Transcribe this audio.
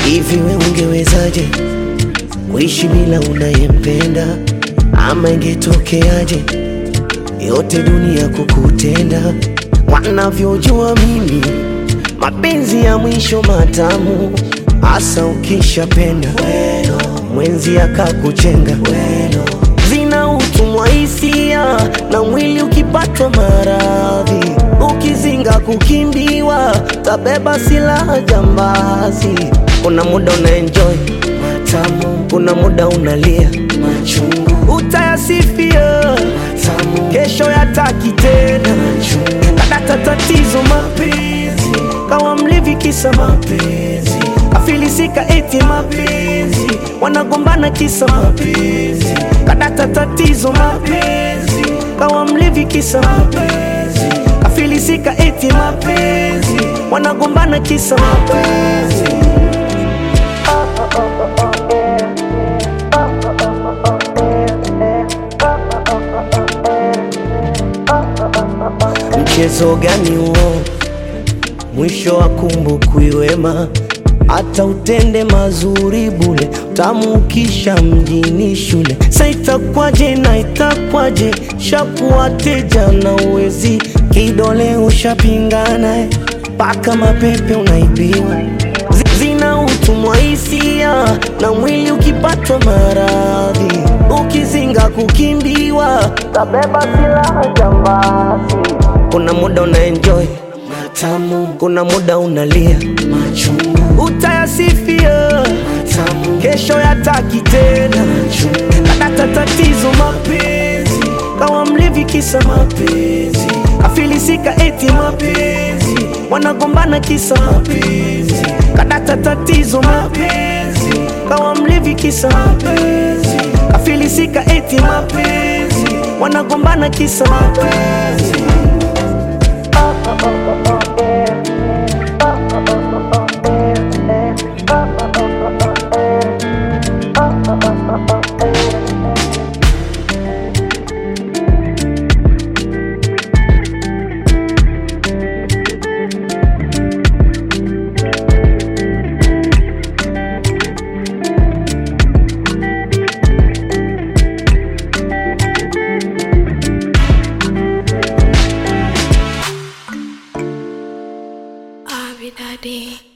Hivi we ungewezaje kuishi bila unayempenda? Ama ingetokeaje yote dunia kukutenda? Wanavyojua mimi mapenzi ya mwisho matamu, hasa ukishapenda mwenzi akakuchenga zina utumwa hisia na mwili ukipatwa maradhi, ukizinga kukimbiwa, tabeba silaha jambazi. Kuna muda una enjoy matamu, kuna muda unalia machungu, utayasifia matamu, kesho yataki tena kadata tatizo mapenzi, kawa mlevi kisa mapenzi, kafilisika eti mapenzi, wanagombana kisa mapenzi, kadata tatizo mapenzi, kawa mlevi kisa mapenzi, kafilisika eti mapenzi, wanagombana kisa mapenzi. Mchezo gani huo? Mwisho wa kumbukwi wema, hata utende mazuri bule, utamuukisha mjini shule. Sa itakwaje na itakwaje, shakuwa teja na uwezi, kidole ushapingana, mpaka mapepe unaibiwa Zi- zina utumwa hisia na mwili ukipatwa maradhi, ukizinga kukimbiwa, tabeba silaha jambazi. Kuna muda una enjoy matamu, kuna muda unalia machungu, utayasifia matamu, kesho yataki tena machungu, kadata tatizo mapenzi, kawa mlevi kisa mapenzi, kafilisika eti mapenzi, wanagombana kisa mapenzi, kadata tatizo mapenzi, kawa mlevi kisa mapenzi, kafilisika eti mapenzi, wanagombana kisa mapenzi. Abby Daddy.